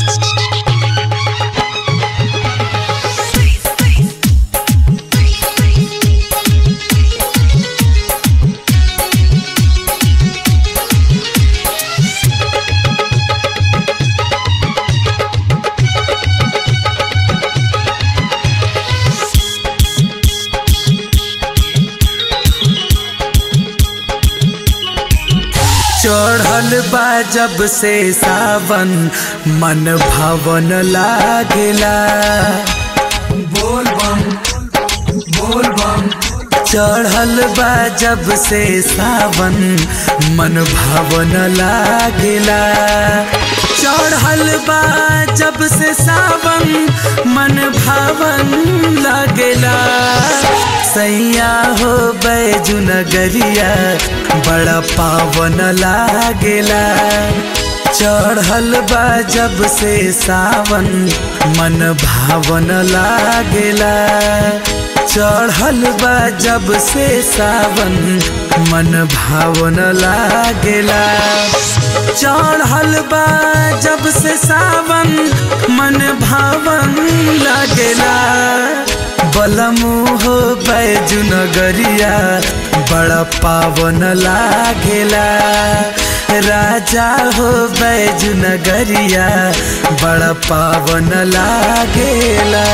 चढ़ल बा जब से सावन मन भवन लागेला बोल बम बोल बम चढ़ल बा जब से सावन मन भवन लागेला चढ़ल बा जब से सावन मन भवन लागेला सैया हो बैजू नगरिया बड़ा पावन लागेला चढ़ल बा जब से सावन मन भावन लागेला चढ़ल बा जब से सावन मन भावन लागेला चढ़ल बा जब से सावन मन भावन लागेला बलमु हो बैजू नगरिया बड़ा पावन लागेला राजा हो बैजू नगरिया बड़ा पावन लागेला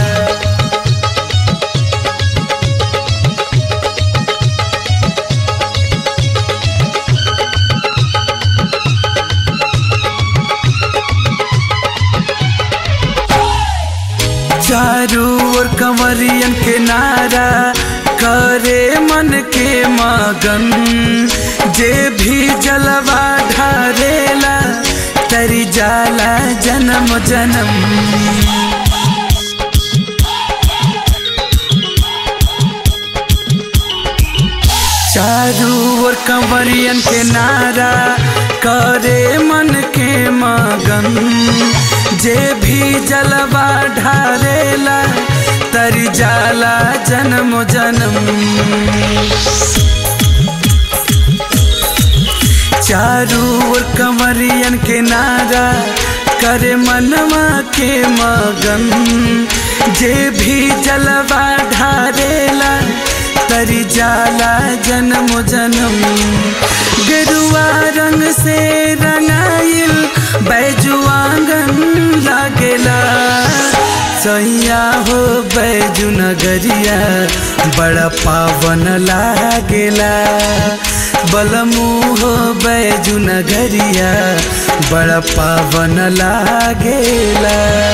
चारू ओर कंवरियन के नारा करे मन के मगन जे भी जलवा ढारेला तरी जाला जन्म जन्म चारू ओर कंवरियन के नारा करे मन के मगन जे भी जलवा ढारेला तर जाला जन्म जन्म चारू ओर कंवरियन के नारा करे मनवा के मगन जे भी जलवा ढारेला तरी जाला जन्म जन्म गेरुआ रंग से रंगाइल बैजुआंगन लागेला सैया हो बैजू नगरिया बड़ा पावन लागेला बलमू हो बैजू नगरिया बड़ा पावन लागेला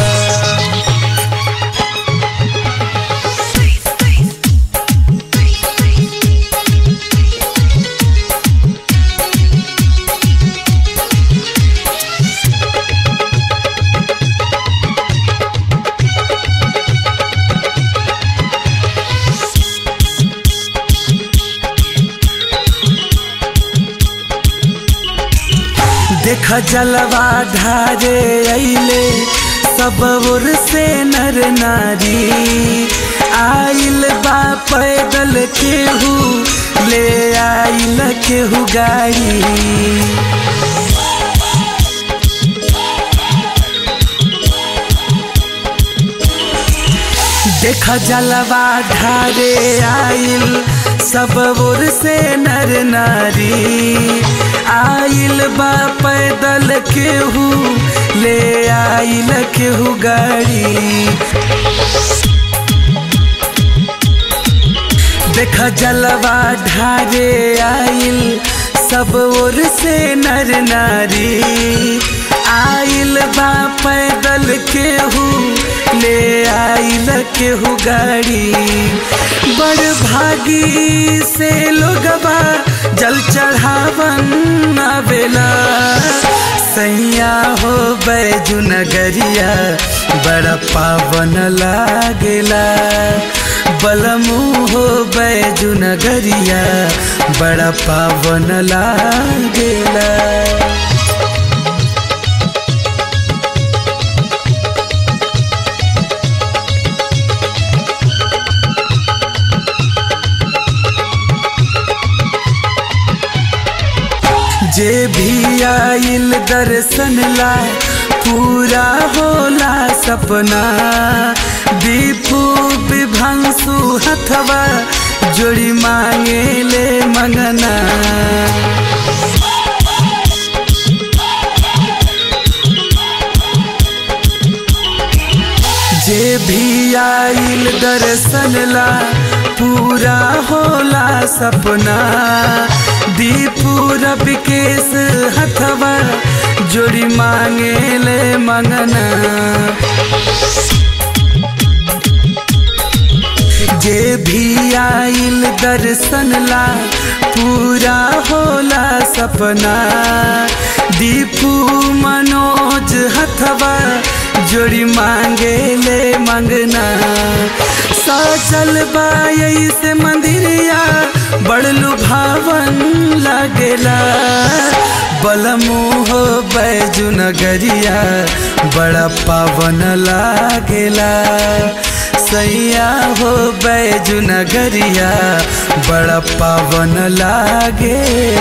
देख जलवा ढारे अइले सब ओर से नर नारी आइल बा पैदल केहू ले आइल केहू गाड़ी देख जलवा ढारे आइल सब ओर से नर नारी आइल बा पैदल केहू ले आइल केहू गाड़ी देख जलवा ढारे आइल सब ओर से नर नारी आइल बा पैदल केहू ले आइल केहू गाड़ी बड़ भागी से लोगबा जल चढ़ावन आवेला सैया हो बैजू नगरिया बड़ा पावन लागेला बलमू हो बैजू नगरिया बड़ा पावन लागेला जे भी आइल दर्शन लाए पूरा सपना दीपू विभंसु हथवा जोड़ी मांगे ले मंगना जे भी आइल दर्शन ला पूरा होला सपना दीपू रब केस हथवा जोड़ी मांगे ले मंगना जे भी आइल दर्शन ला पूरा होला सपना दीपू मनोज हथवा जोड़ी मांगे ले मंगना सचल बाई से मंदिरिया बड़लू भावन लगेला बलमू हो बैजू नगरिया बड़ा पावन लागेला सैया हो बैजू नगरिया बड़ा पावन लागे